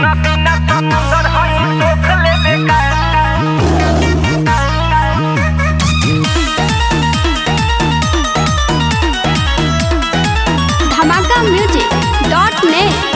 बिना समुंदर हई सोख लेबे का धमाका म्यूजिक डॉट नेट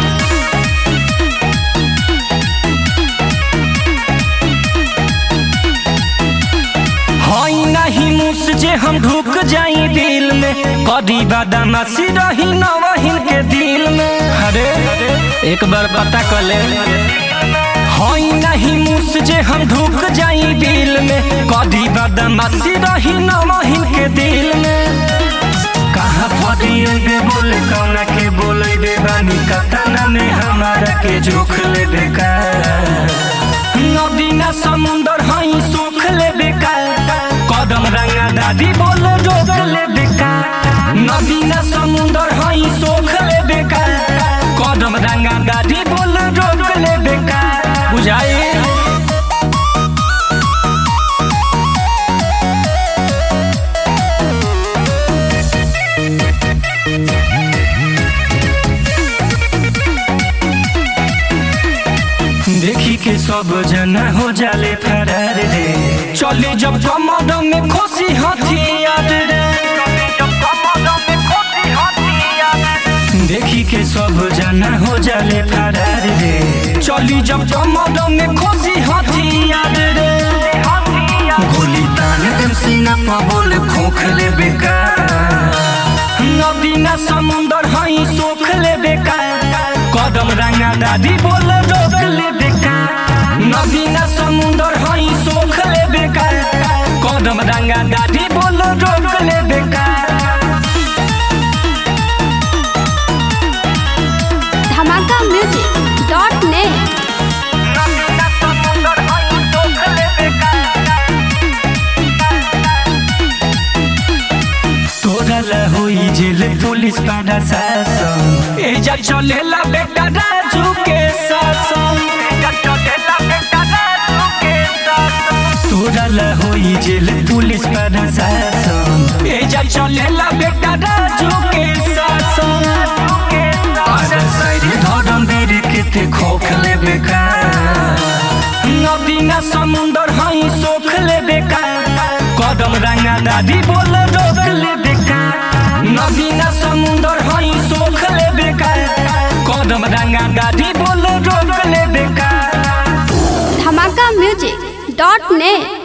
हई नहीं मुस जे हम ढुक जाई दिल में कदी बदमाशी रही नवहिन के दिल में अरे एक बार पता कर ले हई नहीं मुस जे हम ढुक जाई दिल में कदी बदमाशी रही नवहिन के दिल में कहाँ फटिए बोले कौना के बोले बे बानी कतना में हमारा के जोख ले बेकार नदी ना समुंदर हई सुख ले बेकार कदम रंगा दादी बोल रोक ले बेकार नदी ना समुंदर हई सुख ले बेकार कदम रंगा दादी बोल रोक ले बेकार बुझाई देखी के सब जना हो जाले फरार रे चले जब कमर में खुशी हथियार रे जब कमर में खोटी हथियार देखी के सब जना हो जाले फरार रे चली जब कमर में खुशी हथियार रे हथियार गोली तान देम सीना पर बोल खोख ले बेकार नदी ना समुंदर हई सोख ले बेकार कदम रंगा दादी बोल रोक ले बेकार नदी ना समुंदर हई सोख ले बेकार कदम रंगा दादी बोल रोक ले बेकार धमाका म्यूजिक डॉट नेट बिना समुंदर हई सोख लेबे का तोरा ला होई जेल पुलिस पाड़ा शासन एजा चलेला बेटा राजू के शासन चलेला बेटा राजू के साथ तोरा ला होई जेल पुलिस पाड़ा शासन एजा चलेला बेटा राजू के शासन के आजा साइड धरम बेरे केते खोख ले बेकार नदी ना समुंदर हई सोख ले बेकार कदम रंगा दादी बोल रोक ले बेकार नदी ना समुंदर हई सोख ले बेकार कदम रंगा दादी बोल रोक ले बेकार धमाका म्यूजिक डॉट नेट